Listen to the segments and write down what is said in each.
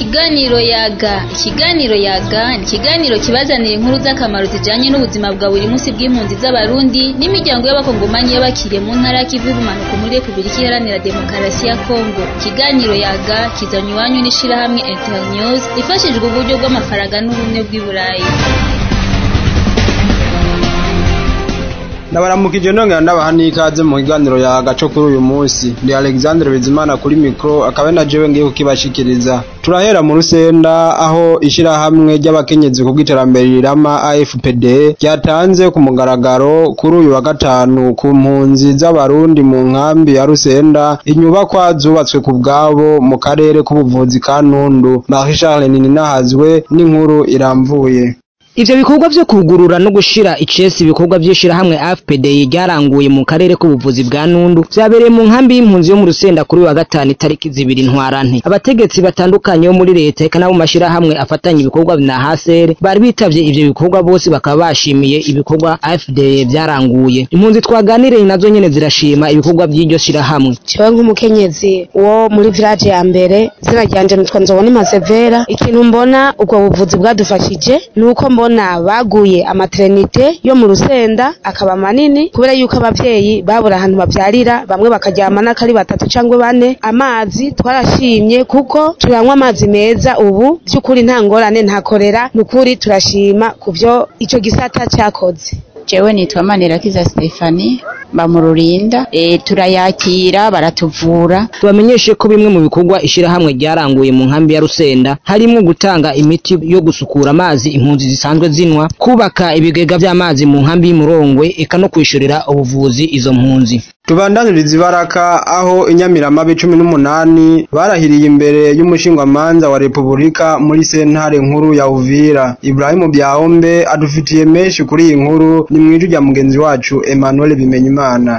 Ikiganiro yaga ikiganiro yaga ni ikiganiro kibazanira inkuru z'akamaro zijanye n'ubuzima bwa buri munsi bw'impunzi z'abarundi n'imiryango y'abakongomanyi y'abakiriye mu ntara y'ikivu y'ubumanuko muri Repubulika Iharanira Demokarasi ya Kongo ikiganiro yaga kizanywe iwanyu n'ishirahamwe Internews ifashijwe uburyo bw'amafaranga n'ubumwe bw'i Burayi ndabaramukije nongera ndabaha n'ikaze mu kiganiro yaga co kuri uyu munsi ndi Alexandre Bizimana kuri mikro akaba na jewe ngiye kukibashikiriza turahera mu rusenda aho ishirahamwe ry'abakenyezi ku bw'iterambere rirama AFPD ryatanze ku mugaragaro kuri uyu wa gatanu ku mpunzi z'abarundi mu nkambi ya rusenda inyubakwa zubatswe ku bwabo mu karere k'ubuvuzi ka Ntundu Marie Charles Nininahazwe n'inkuru iramvuye Ivyo bikorwa vyo kugurura no gushira icesi ibikorwa vy'ishirahamwe AFPD ryaranguye mu karere k'ubuvuzi bwa Nundu vyabereye mu nkambi y'impunzi yo mu Rusenda kuri wa gatanu itariki zibiri ntwarante abategetsi batandukanye bo muri leta eka nabo mashirahamwe afatanya ibikorwa na HCR bari bitavye ivyo bikorwa bose bakaba bashimiye ibikorwa AFPD vyaranguye impunzi twaganiriye nazo nyene zirashima ibikorwa vy'iryo shirahamwe jewe nk'umukenyezi wo muri village ya mbere zina ryanje nitwa Nzobona Masevera ikintu mbona ubwo buvuzi bwadufashije nuko mbona baguye amaternite yo mu Rusenda akaba manini kubera yuko abavyeyi babura ahantu bavyarira bamwe bakaryama n'akari batatu cangwe bane amazi twarashimye kuko turanywa amazi meza ubu vy'ukuri nta ngorane nta korera nukuri turashima kuvyo ico gisata cakoze jewe nitwa Manirakiza Stefani bamururinda e, turayakira baratuvura tubamenyeshe ko bimwe mu bikorwa ishirahamwe ryaranguye mu nkambi ya Rusenda harimwo gutanga imiti yo gusukura amazi impunzi zisanzwe zinwa kubaka ibigega vy'amazi mu nkambi y'Imurongwe eka no kwishurira ubuvuzi izo mpunzi tubandaniriza ibaraka aho inyamiramabe cumi n'umunani barahiriye imbere y'umushingwamanza wa repubulika muri sentare nkuru ya uvira ibrahimu byahombe adufitiye menshi kuri iyi nkuru ni mwijwi rya mugenzi wacu emmanuel bimenyimana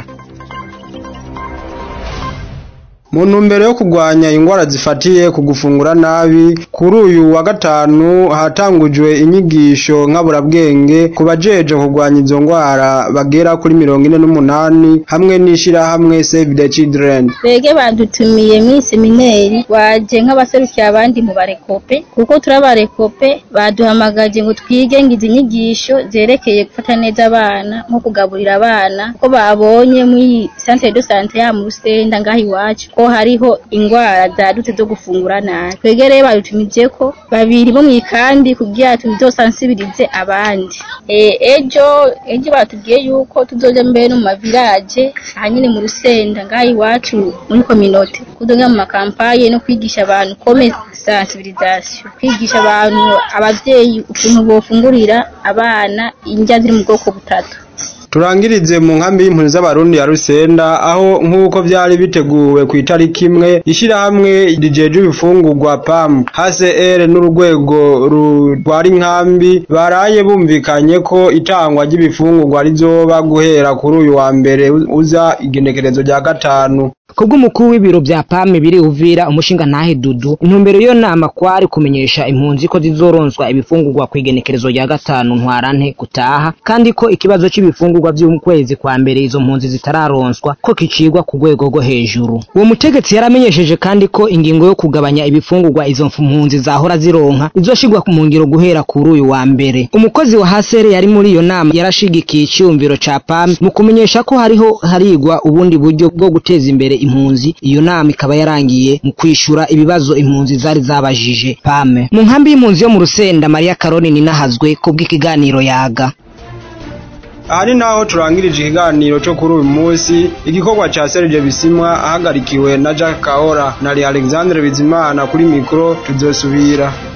mu ntumbero yo kurwanya ingwara zifatiye ku gufungura nabi kuri uyu wa gatanu hatangujwe inyigisho nkaburabwenge ku bajeje kurwanya izo ngwara bagera kuri mirongo ine n'umunani hamwe n'ishirahamwe Save the Children twege badutumiye mu semineri waje nk'abaserukiye abandi mu barekope kuko turabarekope baduhamagaje ngo twige ngo izi nyigisho zerekeye gufata neza abana nko kugaburira abana ko babonye muri centre de santé ya mu Rusenda ngaho iwacu ko hariho ingwara zadutse zo gufungura nabi twege rero badutumije ko babiri bo mwikandi kugira tuzosansibirize abandi e, ejo ejo batubwiye yuko tuzoja mbere no mu mavirage ahanyine mu Rusenda ngaho iwacu muri kominote kuzoga mu makampaye no kwigisha abantu kome sensibilisation kwigisha abantu abavyeyi ukuntu bofungurira abana indya ziri mu bwoko butatu turangirize mu nkambi y'impunzi z'abarundi ya Rusenda aho nk'uko vyari biteguwe ku itariki imwe ishirahamwe rijeje ibifungurwa PAM HCR n'urugwego rutwara inkambi baraye bumvikanye ko itangwa ry'ibifungurwa rizoba guhera kuri uyu wa mbere uza igenekerezo rya gatanu kubw'umukuru w'ibiro vya PAM biri uvira umushinga ntahe dudu intumbero yo nama kwari kumenyesha impunzi ko zizoronswa ibifungurwa kwigenekerezo rya gatanu ntwarante gutaha kandi ko ikibazo c'ibifungurwa vy'ukwezi kwa mbere izo mpunzi zitararonswa ko kicigwa ku rwego rwo hejuru uwo mutegetsi yaramenyesheje kandi ko ingingo yo kugabanya ibifungurwa izo mpunzi zahora zironka izoshigwa mu ngiro guhera kuri uyu wa mbere umukozi wa hasere yari muri iyo nama yarashigikiye iciyumviro ca PAM mu kumenyesha ko hariho harigwa ubundi buryo bwo guteza imbere impunzi iyo nama ikaba yarangiye mu kwishura ibibazo impunzi zari zabajije pame mu nkambi y'impunzi yo mu rusenda Maria Karoni ninahazwe kubw'ikiganiro yaga aha ni naho turangirije ikiganiro cyo kuri uyu munsi igikorwa ca Serge Bisimwa ahagarikiwe na Jack Kahora na Alexandre Bizimana kuri mikro tuzosubira